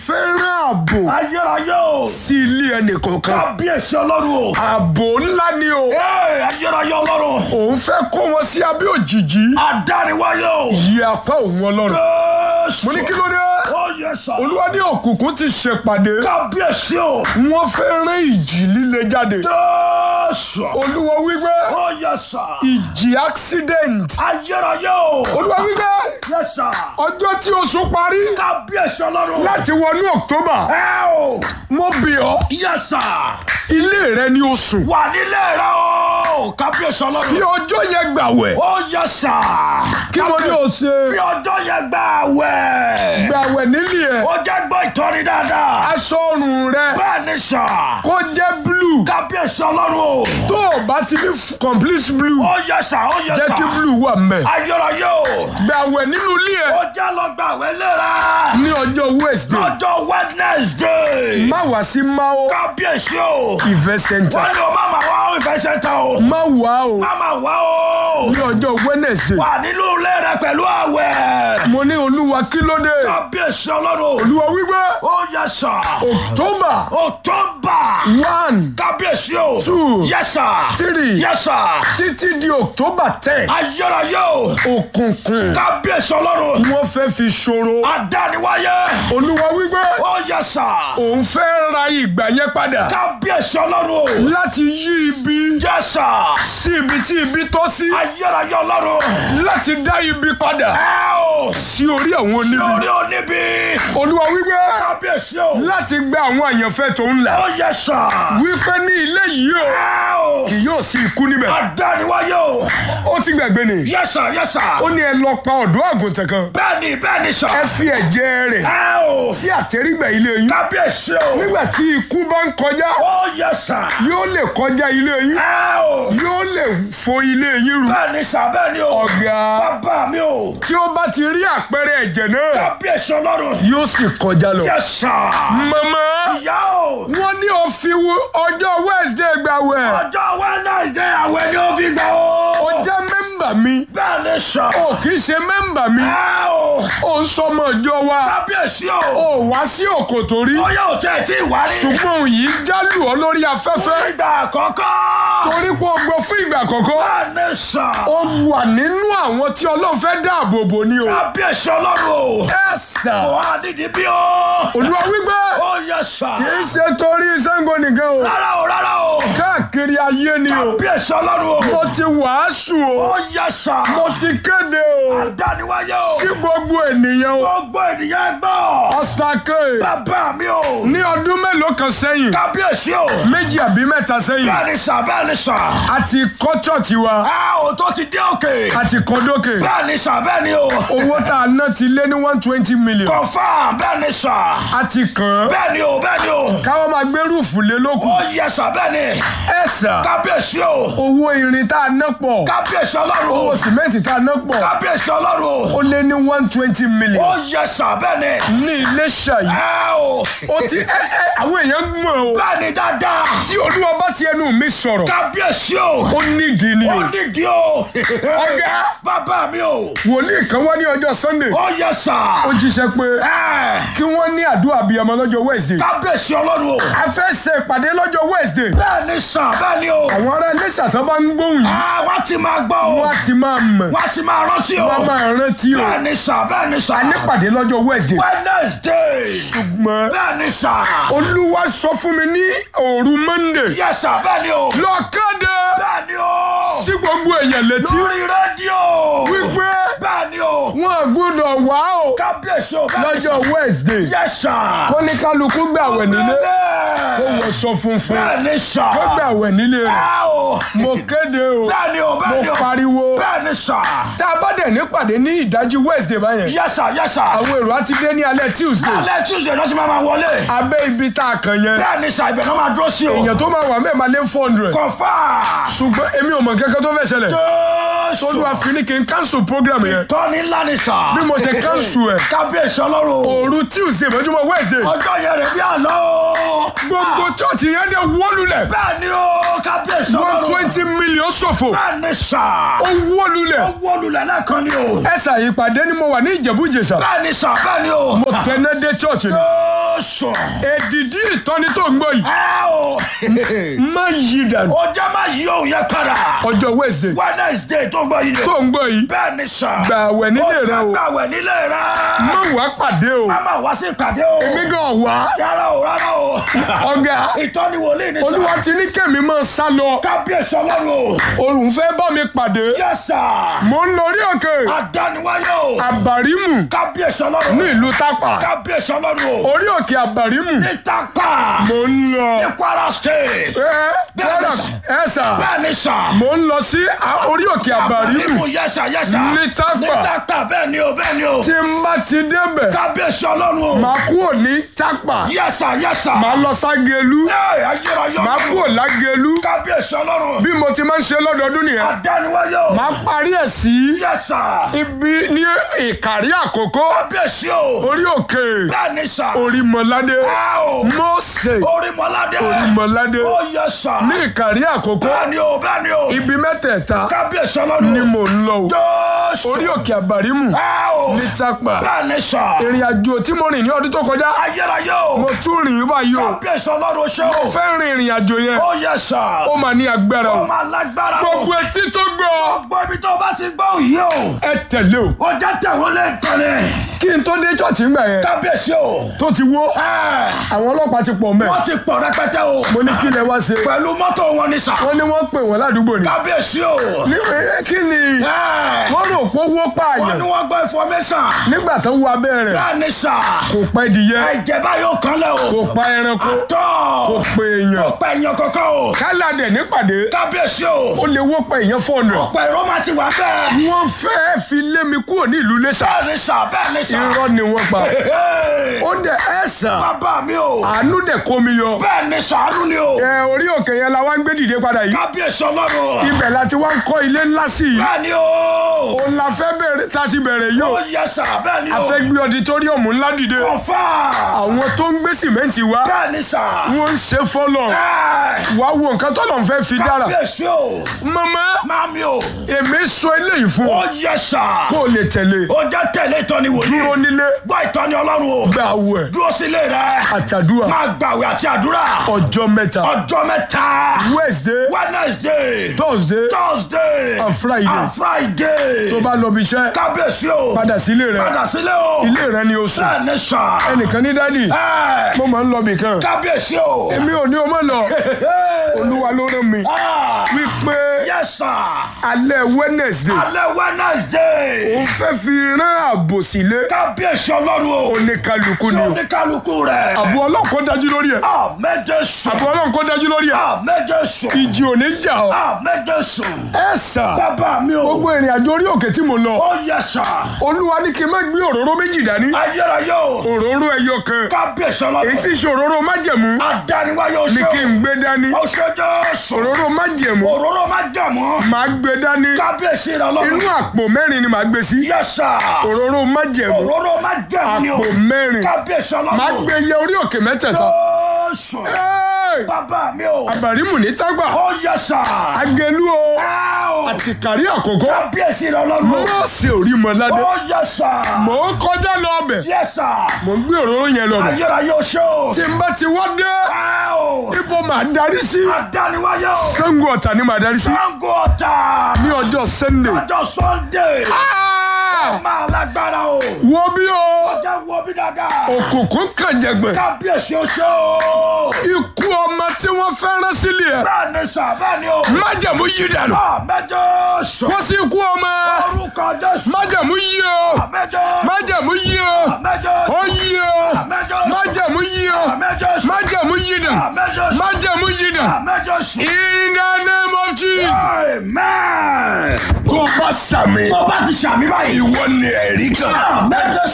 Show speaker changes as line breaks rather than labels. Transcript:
fẹ́ràn ààbò
ayérayé o
sí ilé ẹnì kọ̀ọ̀kan
kábíyèsí ọlọ́run o
ààbò ńlá ni o
ee ayérayé ọlọ́run
òun fẹ́ kó wọn sí abẹ́ òjìji
adániwáyé o
yí apá òun ọlọ́run
jésù
mo ní kí ló dé
ó yẹ sà
olúwa ní òkùnkùn ti ṣèpàdé
kábíyèsí o
wọ́n fẹ́ rán ìjì líle jáde
jésù
olúwa wípé
ó yẹ sà
ìjì accident
ayérayé o
olúwa wípé
yẹ sà
ọjọ́ tí oṣù parí
kábíyèsí ọlọ́run
láti wọnú october
ẹ o
mo bì ọ́
yẹ sà
ilé rẹ ní oṣù
wà nílé rẹ o kábíyèsí
fi
ọlọ́run
ọjọ́ yẹn gbàwẹ̀
ó yẹ sà
kí mo ní o ṣe
fi ọjọ́ yẹn gbà wẹ̀
gbàwẹ̀ nílé ẹ̀
ó jẹ́ gbọ́ ìtọ́ni dáadáa
aṣọ ọrùn rẹ
bẹ́ẹ̀ ni sà
kó jẹ́ blue
kábíyèsí ọlọ́run o
tó o bá ti ní f- complete blue
ó yẹ sà ó yẹ
jẹ́
sà
kí blue wà mẹ́
ayérayé o
gbàwẹ̀ nínú ilé
ó
ẹ̀
jẹ́ lọ gbà wẹ̀ léra
ní ọjọ́ wednesday
lọ́jọ́ wednesday
má wá sí mao
kábíyèsí o
event center
wọ́n ní o má máa wá ìfẹ́ sẹ́ńtà o
má wá o
má máa wá o
ní ọjọ́ wednesday
wà nínú ilé rẹ pẹ̀lú àwẹ̀
mo ní olúwa kí ló dé
kábíyèsí ọlọ́run
olúwa wípé
ó yẹ sà
october
october
one
kábíyèsí o
Two.
yẹ sà
Three.
yẹ sà
títí di october ten
ayérayé o
òkùnkùn
kábíyèsí ọlọ́run
wọ́n fẹ́ fi ṣòro
adániwáyé
olúwa wípé
ó yẹ sà
òun fẹ́ ra ìgbà yẹn padà
kábíyèsí ọlọ́run o
láti yí ibi
yẹ sà
sí ibi tí ibi tọ́ sí
ayérayé ọlọ́run
láti dá ibi padà
ẹ o
sí orí àwọn oníbi
lórí oníbi
olúwa wípé
kábíyèsí o
láti gbé àwọn àyànfẹ́ tó ń là
ó yẹ sà
wípé ní ilé yìí o
ẹ o
kì yóò sí ikú níbẹ̀
adániwáyé o
ó ti gbàgbé ni
yẹ sà yẹ sà
ó ní ẹ lọ pa ọ̀dọ́ àgùntàn kan
bẹ́ẹ̀ni bẹ́ẹ̀ni sà
ẹ fi ẹ̀jẹ̀ rẹ̀
ẹ o
sí àtẹ́rígbà ilé yín
kábíyèsí o
nígbà tí ikú bá ń kọjá
ó yẹ sà
yóò lè kọjá ilé yín
ẹ o
yóò lè fo ilé yín rú
bẹ́ẹ̀ni sà bẹ́ẹ̀ni o
ọ̀gá
bàbá mi o
tí ó bá ti rí àpẹẹrẹ ẹ̀jẹ̀ náà
kábíyèsí ọlọ́run
yóò sì kọjá lọ.
yẹ sà
màmá
ìyá o
wọ́n ní ó fi wo- ọjọ́ wednesday gbàwẹ̀
ọjọ́ wednesday àwẹ̀ ni ó fi gbà o
ó jẹ́ mẹ́mbà mi
bẹ́ẹ̀ni sà
ó kì í ṣe mẹ́mbà mi
ẹ o
ó ń sọmọ ìjọ wa
kábíyèsí o
ó wá sí òkòtò rí
ọyọ òtẹ́ ẹ̀ tí ì wá rí
ṣùgbọ́n òun yìí jálù ọ lórí afẹ́fẹ́
ìgbà àkọ́kọ́
torí pé ó gbọ́ fún ìgbà àkọ́kọ́
bẹ́ẹ̀ni sà
ó wà nínú àwọn tí ọlọ́run fẹ́ dáàbò bò ní o.
kábíyèsí ọlọ́run o
ẹ sà
kò wá nídìí bí o
olúwa wípé
ó yẹ sà
kì í ṣe torí Ṣàngó nìkan o
rárá o rárá o
káàkiri ayé ni o
kábíyèsí ọlọ́run o
mo ti wàásù o
ó yẹ sà
mo ti kéde o
àdániwáyé o
sí gbogbo ènìyàn o
gbogbo ènìyàn gbọ́
ọ̀sàkè
bàbá mi o
ní ọdún mélòó kan sẹ́yìn
kábíyèsí o
méjì àbí mẹ́ta sẹ́yìn
bẹ́ẹ̀ni sà bẹ́ẹ̀ni sà
a ti kọ́ chọ́ọ̀chì wa
a ò tó ti dé òkè
a ti kọ́ dókè
bẹ́ẹ̀ni sà bẹ́ẹ̀ni o
owó tá a ná ti lé ní one twenty million
kọfà bẹ́ẹ̀ni sà
a ti kàn án
bẹ́ẹ̀ni o bẹ́ẹ̀ni o
káwọn máa gbé rúùfù lé lókù
ó yẹ sà bẹ́ẹ̀ni
ẹ sà
kábíyèsí o
owó irin tá a ná pọ̀
kábíyèsí ọlọ́run o
owó sìmẹ́ǹtì tá a ná pọ̀
kábíyèsí ọlọ́run o
ó lé ní one twenty million
ó yẹ sà bẹ́ẹ̀ni
ní Iléṣà yìí
ẹ o
ó ti ẹ ẹ àwọn èèyàn mọ̀ o
bẹ́ẹ̀ni dáadáa
tí olúwa bá ti ẹnu mi sọ̀rọ̀
kábíyèsí o
ó nídìí ni
ó
o
nídìí o
ọ̀gá
bàbá mi o
wòlíì kan wá ní ọjọ́ Sunday
ó yẹ sà
ó jíṣẹ́ pé
ẹ
kí wọ́n ní àdúrà abiyamọ lọ́jọ́ Wednesday
kábíyèsí ọlọ́run o
a fẹ́ ṣe ìpàdé lọ́jọ́ Wednesday
bẹ́ẹ̀ni sà bẹ́ẹ̀ni o
àwọn ará Iléṣà tó bá ń gbóhùn yìí
Ah, wọ́n ti máa gbọ́ o
wọ́n á ti máa mọ̀
wọ́n ti máa rántí o
wọ́n á máa rántí o
bẹ́ẹ̀ni sà bẹ́ẹ̀ni sà
a nípàdé lọ́jọ́ Wednesday
Wednesday
ṣùgbọ́n
bẹ́ẹ̀ni sà
olúwa sọ fún mi ní òru Monday
yẹ sà bẹ́ẹ̀ni o
lọ kéde
bẹ́ẹ̀ni o
sí gbogbo èèyàn létí
lórí rédíò
wípé
bẹ́ẹ̀ni o
wọn gbọ́dọ̀ wá o
kábíyèsí o bẹ́ẹ̀ni sà
lọ́jọ́ Wednesday
yẹ sà
kó ní kálukú gbàwẹ̀ nílé kó
bẹ́ẹ̀ni
wọ sọ funfun
bẹ́ẹ̀ni sà
kó gbàwẹ̀ nílé rẹ̀
ẹ o
mo kéde o
bẹ́ẹ̀ni o
mo
bẹ́ẹ̀ni o
pariwo
bẹ́ẹ̀ni sà
tá a bá dẹ̀ nípàdé ní ìdájí Wednesday báyẹn
yẹ sà yẹ sà
àwọn èrò á ti dé ní alẹ́ Tuesday
alẹ́ tuesday náà ti máa máa wọlé
abẹ́ ibi tá a kàn yẹn
bẹ́ẹ̀ni sà ibẹ̀ náà máa dúró sí o
èèyàn tó máa wà mẹ́ẹ̀ máa lé four hundred
kọfà
ṣùgbọ́n èmi ò mọ̀ kankan tó fẹ́ ṣẹlẹ̀
jésù
olúwa fi ní kí n cancel program yẹn
tọ́ni ńlá ni sà
bí mo ṣe cancel ẹ̀
kábíyèsí ọlọ́run
òru Tuesday mọ́júmọ́ Wednesday
ọjọ́ yẹn rẹ̀ bí àná o
gbogbo church yẹn dẹ̀ wólulẹ̀
bẹ́ẹ̀ni o kábíyèsí
one
ọlọ́run
twenty million ṣòfò
bẹ́ẹ̀ni sà
ó wólulẹ̀
ó wọlulẹ̀ lẹ́ẹ̀kan ni o
ẹ̀sà ìpàdé ni mo wà ní Ìjẹ̀bú Ìjẹ̀ṣà
bẹ́ẹ̀ni sà bẹ́ẹ̀ni o
mo tẹ̀lé dé church ni
Jésù.
èdìdí ìtọ́ni tó ń gbọ́ yìí
Ẹ o.
má yí dànù
Ó jẹ́ máa yí òun yẹn padà.
ọjọ́ Wednesday
Wednesday tó gbọ́ yìí.
tó ń gbọ́ yìí
Bẹ́ẹ̀ ni sà.
gbà àwẹ̀ nílé rẹ o
Gbàwẹ̀ nílé rẹ.
má wàá pàdé o
Máma wá sí ìpàdé o.
èmi gan wá
Rárá o, rárá o.
ọ̀gá
Ìtọ́ni wòlíì ni sà.
olúwa ti ní kẹ́mi máa sá lọ
Kábíyèsí ọlọ́run o.
òun fẹ́ bá mi pàdé
Yes sir.
mo ń lọ orí òkè
Adániwáyé o.
àbàrímù
Kábíyèsí ọlọ́run.
ní ìlú tápà
Kábíyèsí ọlọ́run o.
orí òkè àbàrímù
Ní Tápà.
mo ń lọ
Ní Kwara State.
ẹ
Bẹ́ẹ̀ni
bọ́dà
sà.
ẹ sà
Bẹ́ẹ̀ ni sà.
mo ń lọ sí a- orí òkè àbàrímù
yẹ́sà yẹ́sà.
Ní Tápà.
Ní Tápà bẹ́ẹ̀ ni o bẹ́ẹ̀ ni o.
tí n bá ti débẹ̀
Kábíyèsí ọlọ́run o.
màá kúrò ní tápà
Yẹ́sà yẹ́sà.
màá lọ ságelu
Ẹ ayérayé
màá
ọlọ́run.
kúrò lágelu
Kábíyèsí ọlọ́run.
bí mo ti máa ń ṣe lọ́dọọdún nìyẹn
Adániwáyé o.
màá parí ẹ̀ sí
Yẹ́sà.
ibi ní ìkàrí àkókò
Kábíyèsí o.
orí òkè
Bẹ́ẹ̀ ni sà.
orímọládé
Ẹ o.
mọ́ọ̀sẹ̀
Orímọládé.
orímọládé
Ó yẹ́sà.
ní ìkàrí àkókò
Bẹ́ẹ̀ ni o bẹ́ẹ̀ ni o.
ibi mẹ́tẹ̀ẹ̀ta
Kábíyèsí ọlọ́run.
ni mò ń lọ o
Jésù.
orí òkè àbàrímù
Ẹ o.
ní tápà
Bẹ́ẹ̀ ni sà.
ìrìn àjò tí mo rìn ní ọdún tó kọjá
Ayérayé o.
mo tún rìn báyìí o
Kábíyèsí ọlọ́run ṣe o.
fẹ́ rin ìrìn àjò yẹn
Ó yẹ́sà.
ó máa ní agbára o
Ó máa lágbára o.
gbogbo etí tó gbọ́
Gbogbo ibi tó bá ti gbọ́ òye o.
ẹ tẹ̀lé o
Ó jẹ́ tẹ̀wọ́n lé ìkànnì.
kí n tó dé ṣọ́ọ̀ṣì ńgbà yẹn
Kábíyèsí o.
tó ti wó
Ẹ,
àwọn ọlọ́pàá ti pọ̀ mẹ́
Wọ́n ti pọ̀ rẹpẹtẹ o.
mo ní kí lẹ wá ṣe
Pẹ̀lú mọ́tò wọn ni sà.
wọ́n ní wọ́n pè wọ́n ládùúgbò ni
Kábíyèsí o.
ní ẹ, kí ni
Ẹ,
wọ́n rò pé owó
Wọ́n
pààyàn
ní wọ́n gbọ́ information.
nígbà tó wọ abẹ́ rẹ̀
Bẹ́ẹ̀ ni sà.
kò pa ìdíyẹ
Ẹ̀jẹ̀ báyìí ó kan lẹ̀ o.
kò pa ẹranko
Tọ́.
kò pe èèyàn
Ọ̀pẹ èèyàn kankan o.
káládẹ̀ nípàdé
Kábíyèsí o.
ó lè wó pa èèyàn fọ́ọ̀nù
Ọ̀pẹ ìró máa ti wà bẹ́ẹ̀.
wọ́n fẹ́ fi lé mi kúrò ní ìlú Iléṣà
Bẹ́ẹ̀ ni sà. Bẹ́ẹ̀ ni sà.
irọ́ ni wọ́n pa
Hey,
ó dẹ̀ ẹ̀ sàn
Bàbá mi o.
àánú dẹ̀ kó mi yọ
Bẹ́ẹ̀ ni sàánú ni o.
ẹ orí òkè yẹn la wá ń gbé dìde padà yìí
Kábíyèsí ọlọ́run.
ibẹ̀ la ti wá ń kọ́ ilé ńlá sí i
Bẹ́ẹ̀ ni o.
òun la fẹ́ bẹ̀rẹ̀ tá a ti bẹ̀rẹ̀ yìí
Ó
o
yẹ sà. Bẹ́ẹ̀ ni
a
o.
fẹ́ gbé ọditóríọ̀mù ńlá dìde
Kọ̀fà.
àwọn tó ń gbé sìmẹ́ǹtì wá
Bẹ́ẹ̀ ni sà.
wọ́n ń ṣe fọ́lọ̀
Ẹ,
wá wo nǹkan tó lọ́n fẹ́ fi dára
Kábíyèsí o.
mama
Mami o.
èmi sọ eléyìí fún
Ó
ọ
yẹ sà.
kó o lè tẹ̀lé
Ó jẹ́ tẹ̀lé ìtọ́ni wòlíì.
dúró nílé
Gbọ́ ìtọ́ni ọlọ́run o.
gba àwẹ̀
Dúró sílé rẹ̀.
àtàdúrà
Máa gbàwé àti àdúrà.
ọjọ́ mẹ́ta
Ọjọ́ mẹ́ta.
Wednesday
Wednesday.
Thursday
Thursday.
And Friday.
And Friday.
tó bá lọ bí iṣẹ́
Kábíyèsí o.
padà sílé rẹ
Padà sílé o.
ilé rẹ ni o sùn
Bẹ́ẹ̀ ni sà.
ẹnìkan ní dádì
Ẹ,
mo máa ń lọ bì kan
Kábíyèsí o.
èmi ò ní o máa lọ olúwa ló rán mi
Ah,
wípé
Yes sir.
alẹ́ Wednesday
Alẹ́ Wednesday.
òun fẹ́ fi rán ààbò sílé
Kábíyèsí ọlọ́run o.
oníkálukú
Tí
ni o
oníkálukú rẹ̀.
àbò ọlọ́run kó dájú lórí ẹ̀
Àmẹ́jẹ sùn.
àbò ọlọ́run kó dájú lórí ẹ̀
Àmẹ́jẹ sùn.
ìjì ò ní jà ọ́
Àmẹ́jẹ sùn.
ẹ sà
Bàbá mi o.
gbogbo ìrìn àjò orí òkè tí mo lọ
Ó yẹ sà.
olúwa ní kí n má gbé òróró méjì dání
Ayérayé o.
òróró ẹyọ kan
Kábíyèsí
èyí
ọlọ́run.
tí í ṣe òróró májẹ̀mú
Adániwáyé o
ní
ṣe
kí
o.
n gbé dání
Ó ṣe Jésù.
òróró májẹ̀mú
Òróró máa jà mọ́.
màá gbé dání
Kábíyèsí rẹ̀
inú
ọlọ́run.
àpò mẹ́rin ni màá gbé sí
Yẹ sà.
òróró májẹ̀mú
Òróró máa jà ní o.
àpò mẹ́rin
Kábíyèsí
màá
ọlọ́run.
gbé yẹ orí òkè mẹ́tẹ̀ẹ̀ta
Jésù.
Ẹ́ẹ̀!
Bàbá mi o.
àbàrímù ní tágbà
Ó yẹ sà.
agẹlú o
Ẹ o.
àti kárí àkókò
Kábíyèsí rẹ̀ ọlọ́run.
mọ́ọ̀sì orí mọ́ládé
Ó yẹ sà.
mò ń kọjá lọ ọbẹ̀
Yẹ sà.
mò ń gbé òróró yẹn lọ bẹ̀
Ayérayé o ṣe o.
tí n bá ti wá dé
Ẹ o.
ibo màá darí sí
Adániwáyé o.
Ṣàngó Ọ̀tà ni màá darí sí
Sango ọ̀tà.
ní ọjọ́ Sunday
Ọjọ́ Sunday.
Ah!
Máa lágbára o.
wo bí o
Ọjọ́ wo bí dáadáa.
òkùnkùn kànjẹ̀gbẹ̀
Kábíyèsí o ṣe o.
ikú ọmọ tí wọ́n fẹ́ rán sílẹ̀ ẹ̀
Bẹ́ẹ̀ ni sà bẹ́ẹ̀ ni o.
májẹ̀mú yí dànù
Àmẹ́jọ sọ.
kó sí ikú ọmọ
Orúkọ Jésù.
májẹ̀mú yí o
Àmẹ́jọ.
májẹ̀mú yí o
Àmẹ́jọ.
ó yí o
Àmẹ́jọ.
májẹ̀mú yí o
Àmẹ́jọ sọ.
májẹ̀mú yí dànù
Àmẹ́jọ sọ.
májẹ̀mú yí dànù
Àmẹ́jọ sọ.
in the name of Jesus.
Amen.
kó bá sàmì
Ọba ti ṣàmì báyìí.
ìwọ ni ẹ̀rí kan.
Àmẹ́jọ